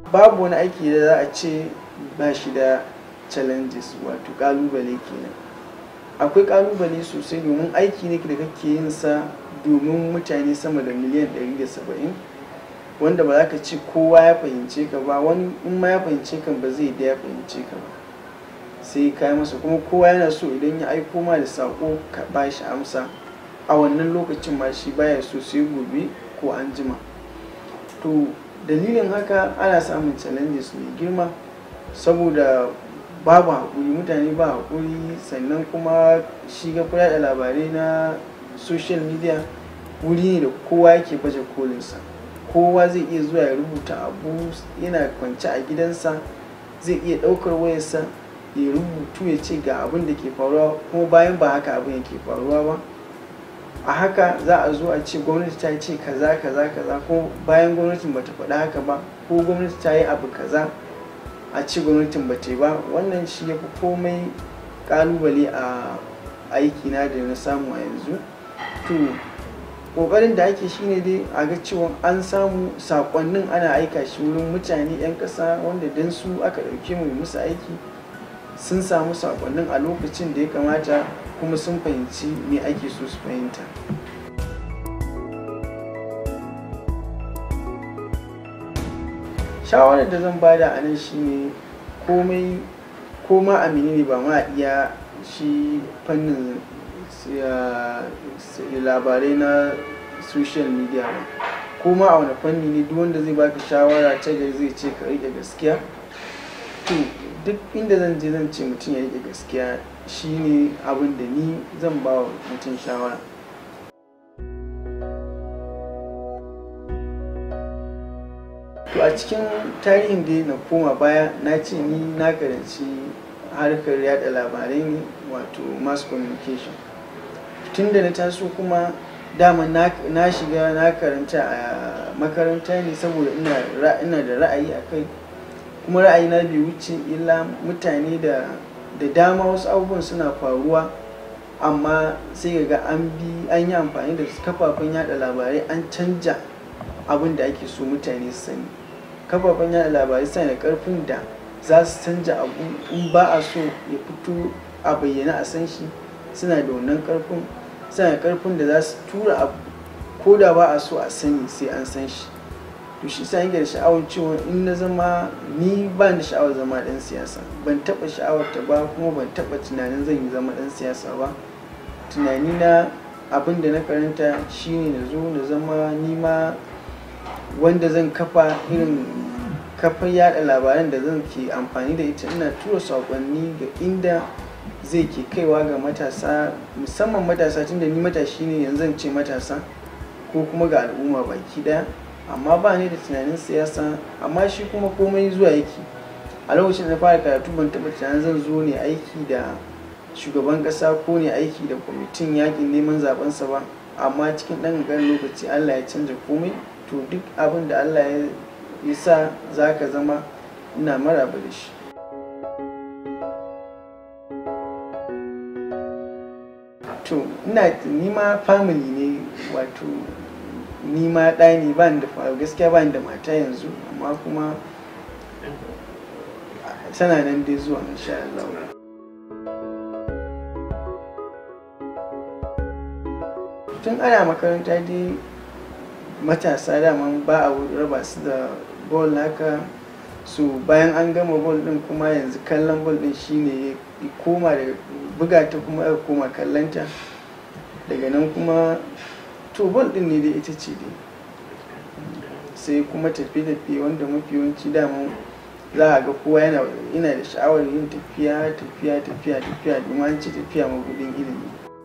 babu wani aiki da za a ce ba shi da challenges wato kalubale kenan akwai kalubale sosai domin aiki ne da kake yin sa domin mutane sama da miliyan 170 wanda ba za ka ce kowa ya fahimce ka ba wani in ma ya fahimce ka ba zai da ya fahimce ka ba sai ka yi masa kuma kowa yana so idan ya aiko ma da sako ka ba shi amsa a wannan lokacin ma shi baya so sai gobe ko an jima to dalilin haka ana samun challenges mai girma saboda babu haƙuri mutane ba haƙuri sannan kuma shi ga da labarai na social media wuri ne da kowa yake baje kolinsa kowa zai iya zuwa ya rubuta abu yana kwance a gidansa zai iya ɗaukar wayarsa ya rubutu ya ce ga abin da ke faruwa kuma bayan ba haka abin yake faruwa ba a haka za a zo a ce gwamnati ta ce kaza kaza kaza ko bayan gwamnatin bata faɗa haka ba ko gwamnati ta yi abu kaza a ce gwamnatin ba ta ba wannan shi ya fi komai kalubale a aikina da na samu a yanzu to kokarin da ake shine dai a ga cewa an samu sakonnin ana aika shi wurin mutane 'yan ƙasa wanda don su aka ɗauke mu musu aiki sun samu sakonnin a lokacin da ya kamata kuma sun fahimci me ake so su fahimta shawarar da zan bada a nan shine komai koma amini ne ba ma iya shi fannin labarai na social media ba koma a wani fanni ne duk wanda zai baka shawara ta gari zai ce ka rike gaskiya to duk inda zan je zan ce mutum ya rike gaskiya shine abin da ni zan ba wa mutum shawara to a cikin tarihin da na koma baya na ce ni na karanci harkar yada labarai ne wato mass communication tun da na taso kuma dama na shiga na karanta a makaranta ne saboda ina da ra'ayi a kai kuma ra'ayi na bai wuce illa mutane da da dama wasu abubuwan suna faruwa amma sai ga an bi an yi amfani da kafafen yada labarai an canja abin da ake so mutane su sani kafafen yada labarai suna da karfin da za su canja abu in ba a so ya fito a bayyana a san shi suna da wannan karfin suna da karfin da za su tura abu ko da ba a so a sani sai an san shi to shi sa yake da sha'awar cewa in na zama ni ba da sha'awar zama dan siyasa ban taba sha'awar ta ba kuma ban taba tunanin zan yi zama dan siyasa ba tunani na abin da na karanta shine na zo na zama ni ma wanda zan kafa irin kafar yada labaran da zan ke amfani da ita ina tura saƙonni ga inda zai ke kaiwa ga matasa musamman matasa tunda ni matashi ne yanzu ce matasa ko kuma ga al'umma baki daya amma ba ni da tunanin siyasa amma shi kuma komai zuwa yake a lokacin da fara karatu ban taɓa tunanin zan zo ne aiki da shugaban ƙasa ko ne aiki da kwamitin yakin neman zabensa ba amma cikin ɗan ƙanƙanin lokaci allah ya canja komai to duk abin da allah ya sa za ka zama ina maraba da shi to ina nima family ne wato nima ɗaya ne ba da gaskiya ba da mata yanzu amma kuma tana nan dai zuwa insha Allah tun ana makaranta dai matasa daman ba a raba su da bol haka so bayan an gama bol din kuma yanzu kallon bol din shine ya koma da buga ta kuma ya koma kallonta daga nan kuma to bol din ne dai ita ce dai sai kuma tafiye-tafiye wanda mafi yawanci daman za a ga kowa yana yana da sha'awar yin tafiya tafiya tafiya tafiya domin an ce tafiya mabudin ilimi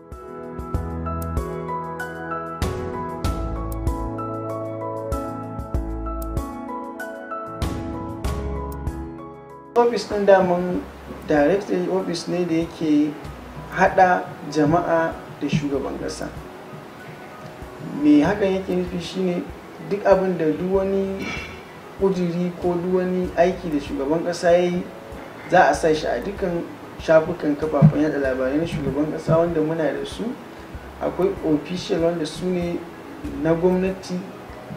ofis ɗin daman directory office ne da yake hada jama'a da shugaban ƙasa me hakan yake nufi shine duk abin da duk wani kujiri ko duk wani aiki da shugaban ƙasa ya yi za a sa shi a dukkan shafukan kafafen yada labarai na shugaban ƙasa wanda muna da su akwai official wanda su ne na gwamnati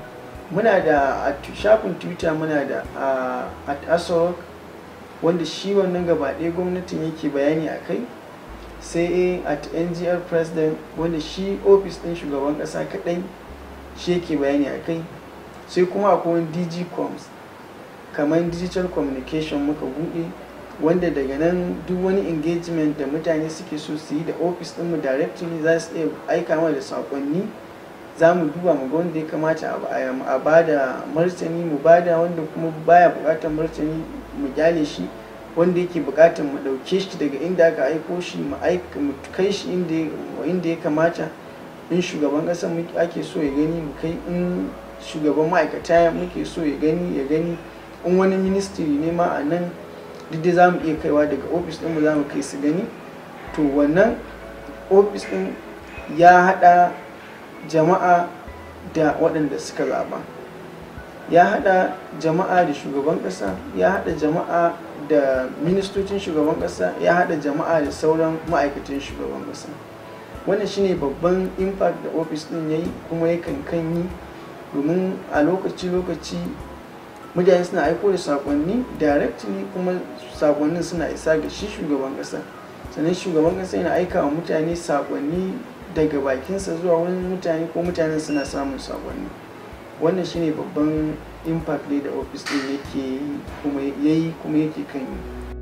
muna da a shafin twitter muna da at asorok wanda shi wannan gaba ɗaya gwamnatin yake bayani a kai sai at ngr president wanda shi ofis ɗin shugaban ƙasa kaɗai shi yake bayani a kai sai kuma akwai wani dg coms kamar digital communication muka buɗe wanda daga nan duk wani engagement da mutane suke so su yi da ofis ɗinmu directly za su iya aika mana da saƙonni za mu duba mu ga wanda ya kamata a ba da martani mu ba da wanda kuma baya buƙatar martani mu gyale shi wanda yake buƙatar mu ɗauke shi daga inda aka aiko shi mu kai shi inda ya kamata in shugaban ƙasa ake so ya gani mu kai in shugaban ma'aikata muke so ya gani ya gani in wani ministry ne ma a nan duk dai za mu iya kaiwa daga ofis ɗinmu za mu kai su gani to wannan ofis ɗin ya haɗa jama'a da waɗanda suka zaɓa ya haɗa jama'a da shugaban ƙasa ya haɗa jama'a da ministocin shugaban ƙasa ya haɗa jama'a da sauran ma'aikatan shugaban ƙasa wannan shine babban impact da ofis ɗin ya yi kuma yakan kan yi domin a lokaci-lokaci mutane suna aiko da sakonni directly kuma sakonnin suna isa ga shi shugaban kasa sannan shugaban kasa yana aika wa mutane sakonni daga bakinsa zuwa wani mutane ko mutanen suna samun sakonni wannan shine babban impact ne da ofis din yake kuma yayi kuma yake kan yi